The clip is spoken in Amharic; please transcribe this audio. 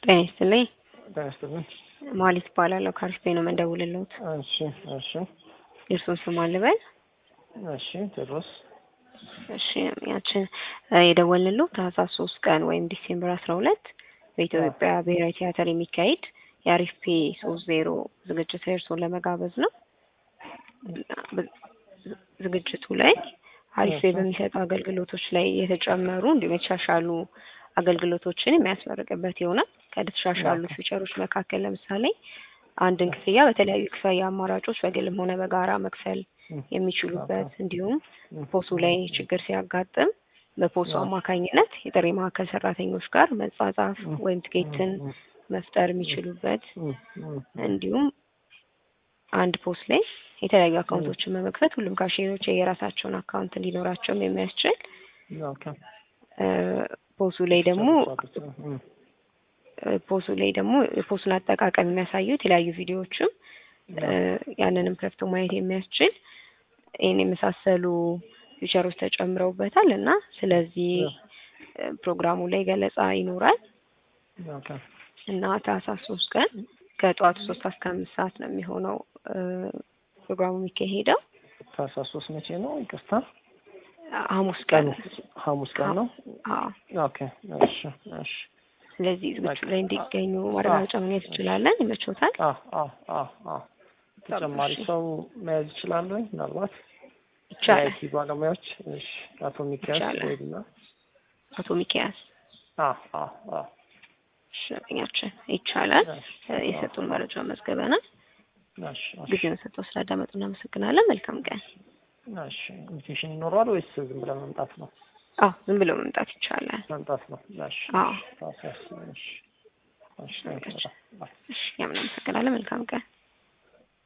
ጤና ይስጥልኝ። ጤና ይስጥልኝ። ማሊት እባላለሁ ከአሪፍ ነው የምንደውልልዎት። እሺ እሺ የእርሱን ስም አልበል? እሺ ቴዎድሮስ እሺ ያችን የደወልንልዎት ታህሳስ ሶስት ቀን ወይም ዲሴምበር አስራ ሁለት በኢትዮጵያ ብሔራዊ ቲያትር የሚካሄድ የአሪፍ ፔ ሶስት ዜሮ ዝግጅት ላይ እርስዎን ለመጋበዝ ነው። ዝግጅቱ ላይ አሪፍ ፔ በሚሰጡ አገልግሎቶች ላይ የተጨመሩ እንዲሁም የተሻሻሉ አገልግሎቶችን የሚያስመርቅበት ይሆናል። ከተሻሻሉ ፊቸሮች መካከል ለምሳሌ አንድን ክፍያ በተለያዩ ክፍያ አማራጮች በግልም ሆነ በጋራ መክፈል የሚችሉበት እንዲሁም ፖሱ ላይ ችግር ሲያጋጥም በፖሱ አማካኝነት የጥሪ ማዕከል ሰራተኞች ጋር መጻጻፍ ወይም ትኬትን መፍጠር የሚችሉበት እንዲሁም አንድ ፖስ ላይ የተለያዩ አካውንቶችን በመክፈት ሁሉም ካሽየሮች የራሳቸውን አካውንት እንዲኖራቸውም የሚያስችል ፖሱ ላይ ደግሞ ፖሱ ላይ ደግሞ የፖሱን አጠቃቀም የሚያሳዩ የተለያዩ ቪዲዮዎችም ያንንም ከፍቶ ማየት የሚያስችል ይህን የመሳሰሉ ፊቸሮች ተጨምረውበታል እና ስለዚህ ፕሮግራሙ ላይ ገለጻ ይኖራል እና ታህሳስ ሶስት ቀን ከጠዋቱ ሶስት እስከ አምስት ሰዓት ነው የሚሆነው ፕሮግራሙ የሚካሄደው። ታህሳስ ሶስት መቼ ነው? ይቅርታ ሐሙስ ቀን ሐሙስ ቀን ነው። አዎ። ኦኬ እሺ እሺ። ስለዚህ ዝግጅቱ ላይ እንዲገኙ ማረጋገጫ ማግኘት እንችላለን። ይመቾታል? አዎ አዎ አዎ አዎ። ተጨማሪ ሰው መያዝ ይችላሉ ወይ? ምናልባት ይቻላል። የአይቲ ባለሙያዎች እሺ። አቶ ሚካኤል ይቻላል። ወይና አቶ ሚኪያስ አዎ አዎ አዎ ሸኛችን ይቻላል። የሰጡን መረጃ መዝገበናል። እሺ እሺ ጊዜውን ሰጥተው ስላዳመጡ እናመሰግናለን። መልካም ቀን። እሺ። ኢንቪቴሽን ይኖረዋል ወይስ ዝም ብለን መምጣት ነው? አዎ ዝም ብሎ መምጣት ይቻላል። መምጣት ነው። እሺ አዎ ታህሳስ እሺ እሺ። እሺ፣ እኛም እናመሰግናለን። መልካም ቀን።